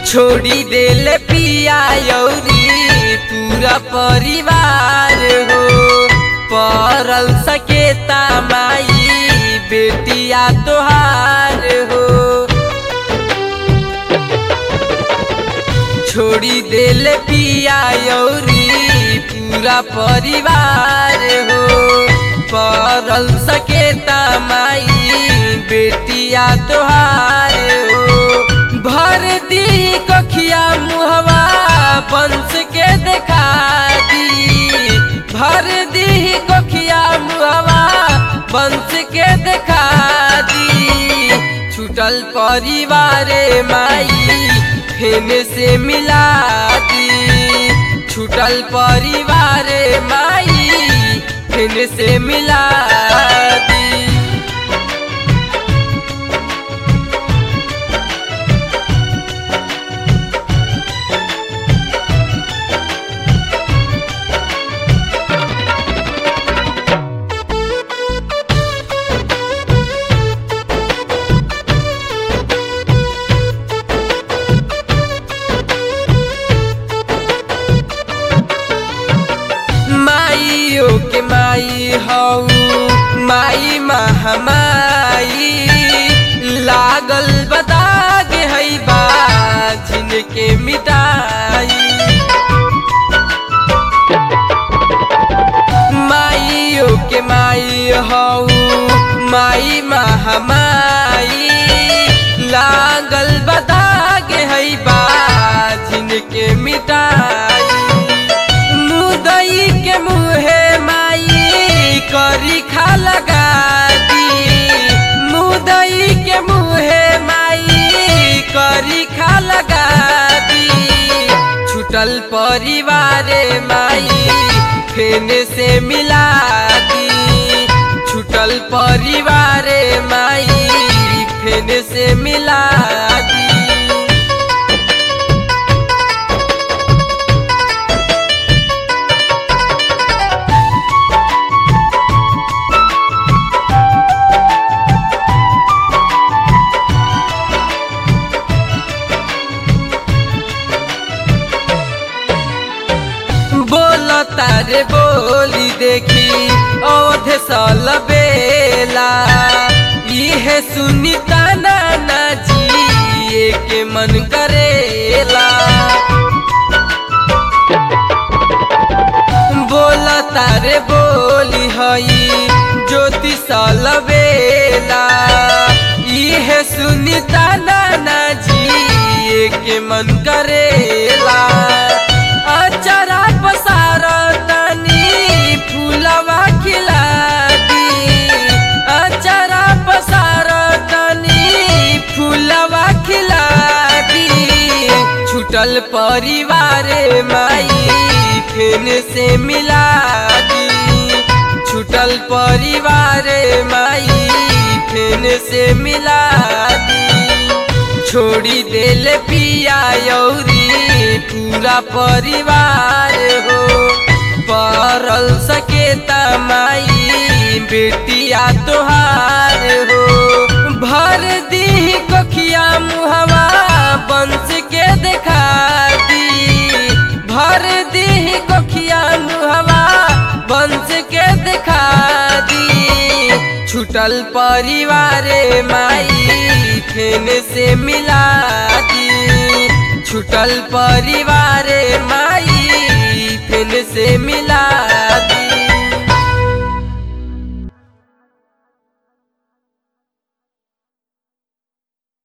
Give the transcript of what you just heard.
छोड़ी देले पिया यौरी पूरा परिवार हो परल सकेता माई बेटिया तोहार हो छोड़ी देले पिया यौरी पूरा परिवार हो परल सकेता माई बेटिया तोहार हो भर दी कखिया मुहवा बंस के देखा दी भर दी कखिया मुहवा बंस के देखा दी छूटल परिवार माई फेन से मिला दी छूटल परिवार माई फेन से मिला दी माइयो के माई हऊ माई महामाई लागल बदाग है बा जिनके मिटाई माइयो के माई हऊ माई महामाई लागल बदाग है बा जिनके मिटाई मुदई के मुहे माई करी खा लगा दी मुदई के मुहे माई करी खा लगा दी छूटल परिवार माई फेन से मिला दी छूटल परिवार माई फेन से मिला दी बोल तारे बोली देखी अवध सल बेला इहे सुनी ताना ना जिए के मन करेला बोल तारे बोली हई ज्योति सल बेला इहे सुनी ताना ना जिए के मन करेला अचरा पसार तनी फूलवा खिला दी अचरा पसार तनी फूलवा खिला दी छूटल परिवार माई फेन से मिला दी छूटल परिवार माई फेन से मिला दी छोड़ी देल पिया यौरी पूरा परिवार हो परल सकेता माई बेटिया तोहार हो भर दी कखिया मुहवा बंस के देखा दी भर दी कखिया मुहवा बंस के देखा दी छूटल परिवार माई फेन से मिला दी छूटल परिवार माई फेन से मिला दी